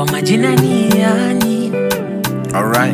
kwa majina ni yani Alright.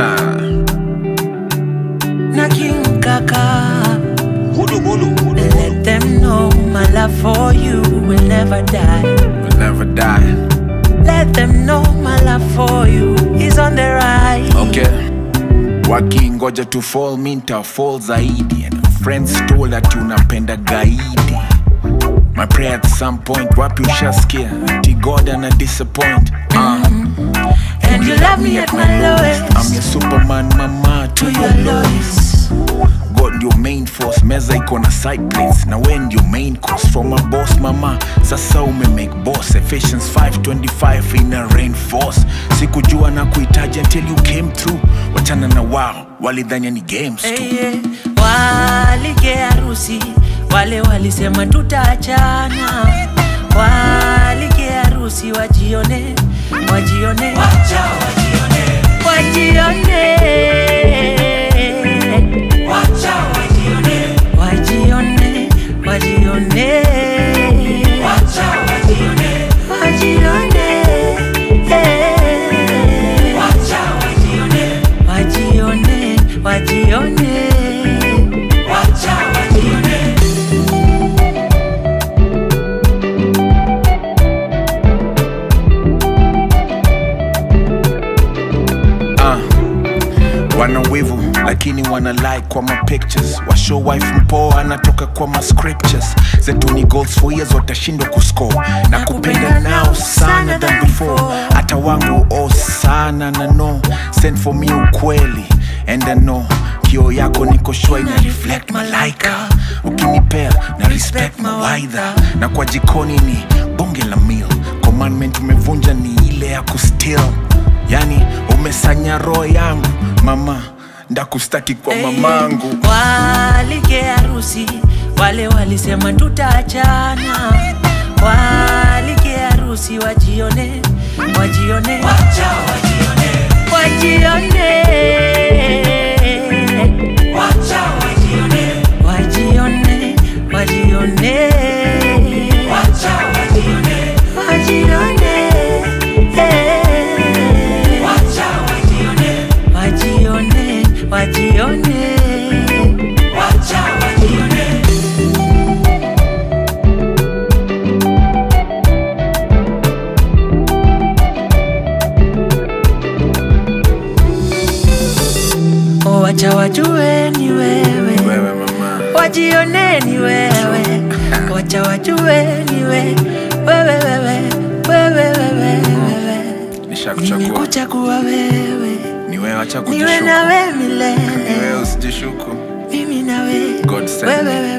na King Kaka. Bulu bulu bulu. Let them know my love for you will never die. we'll never die. Let them know my love for you is on the rise. Okay. Wakingoja to fall minta fall zaidi and friends told that unapenda gaidi. My prayer at some point wapi ushasikia ati God ana disappoint. Uh, And you love me at my lowest. I'm your superman mama to To your your lowest. lowest. God ndio main force, meza iko na side plates na we ndio main course from a boss mama. Sasa ume make boss Ephesians 5:25 ina reinforce. Sikujua na kuhitaji until you came through. Wachana na wao walidhania ni games tu. Hey, yeah. Walige harusi wale walisema tutaachana, walige harusi wajione, wajione, wacha wajione, wajione, wacha wajione, wajione, wajione, wacha wajione, wajione, eh. wacha wajione, wajione, wajione, wacha wajione. Ah, wana wivu lakini wana like kwa ma pictures washow wife mpoa anatoka kwa ma scriptures zetu ni goals for years watashindwa kuscore na kupenda nao sana than before hata wangu oh sana na no send for me ukweli and I know kio yako niko sure ina reflect malaika ukinipea na respect mawaidha na kwa jikoni ni bonge la meal commandment umevunja ni ile ya kustill yani umesanya roho yangu mama ndakustaki kwa mamangu Walige harusi wale walisema tutaachana, walige harusi wajione, wajione, wacha wajione, wajione, wacha wajione, wajione, wajione, wacha wajione, wajione, eh. wacha wajione, wajione, wajione, wacha wajione. Oh, wacha wajue ni wewe, wewe mama wajione ni wewe, wacha wajue ni wewe, wewe, wewe, wewe, wewe, wewe. nishakuchagua Nimekuchagua wewe, ni wewe acha niwe kujishuku nawe ni milele, wewe usijishuku mimi nawe, God send wewe, me. wewe,